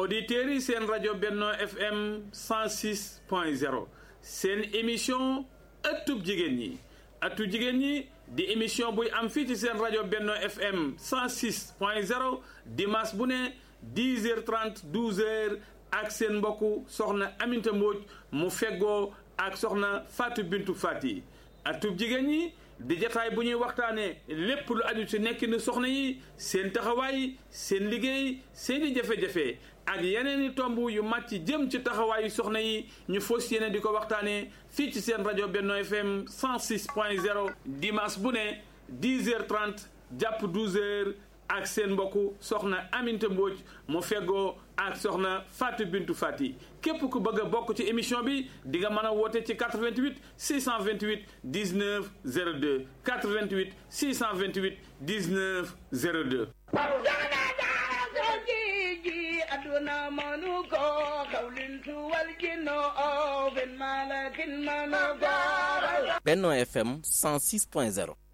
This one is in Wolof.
auditeurs yi seen rajo Benno FM 106 point 0 seen émission ëttub jigéen ñi ëttu jigéen ñi di émission buy am fii ci seen rajo Benno FM 106 point 0 dimanche bu ne 10 heures 30 12 heures ak seen mbokku soxna Aminta Mbodj mu feggoo ak soxna Fatou Bintou Fati ëttub jigéen ñi di jataay bu ñuy waxtaanee lépp lu aju ci nekkinu soxna yi seen taxawaay seen liggéey seeni jafe-jafe ak yeneen i tomb yu màcc jëm ci taxawaayu soxna yi ñu fos yéene di ko waxtaanee fii ci seen rajo Benno FM 106 point 0 dimanche bu ne 10 heures 30 jàpp 12 heures ak seen mbokku soxna Aminta Mbodj mu feggoo ak soxna Fatou Bintou Fati képp ku bëgg a bokk ci émission bi di nga mën a woote ci 88 628 19 02 88 628 19 02. aduna manu ko kawlintu wal jinno o ben malakin manu ko Benno FM 106.0